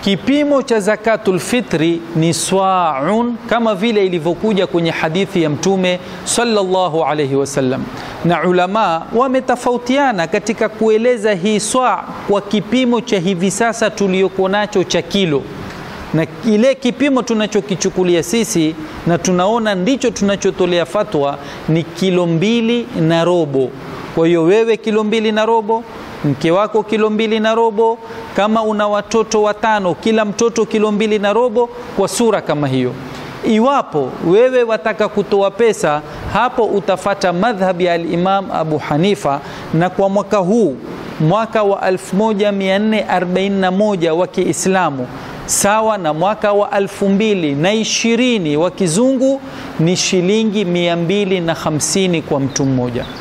kipimo cha zakatul fitri ni swaun, kama vile ilivyokuja kwenye hadithi ya Mtume sallallahu alayhi wasallam, na ulama wametofautiana katika kueleza hii swa kwa kipimo cha hivi sasa tulioko nacho cha kilo na kile kipimo tunachokichukulia sisi na tunaona ndicho tunachotolea fatwa ni kilo mbili na robo. Kwa hiyo wewe kilo mbili na robo, mke wako kilo mbili na robo, kama una watoto watano, kila mtoto kilo mbili na robo, kwa sura kama hiyo. Iwapo wewe wataka kutoa pesa, hapo utafata madhhabi ya al-Imam Abu Hanifa, na kwa mwaka huu mwaka wa 1441 wa Kiislamu sawa na mwaka wa alfu mbili na ishirini wa kizungu ni shilingi mia mbili na hamsini kwa mtu mmoja.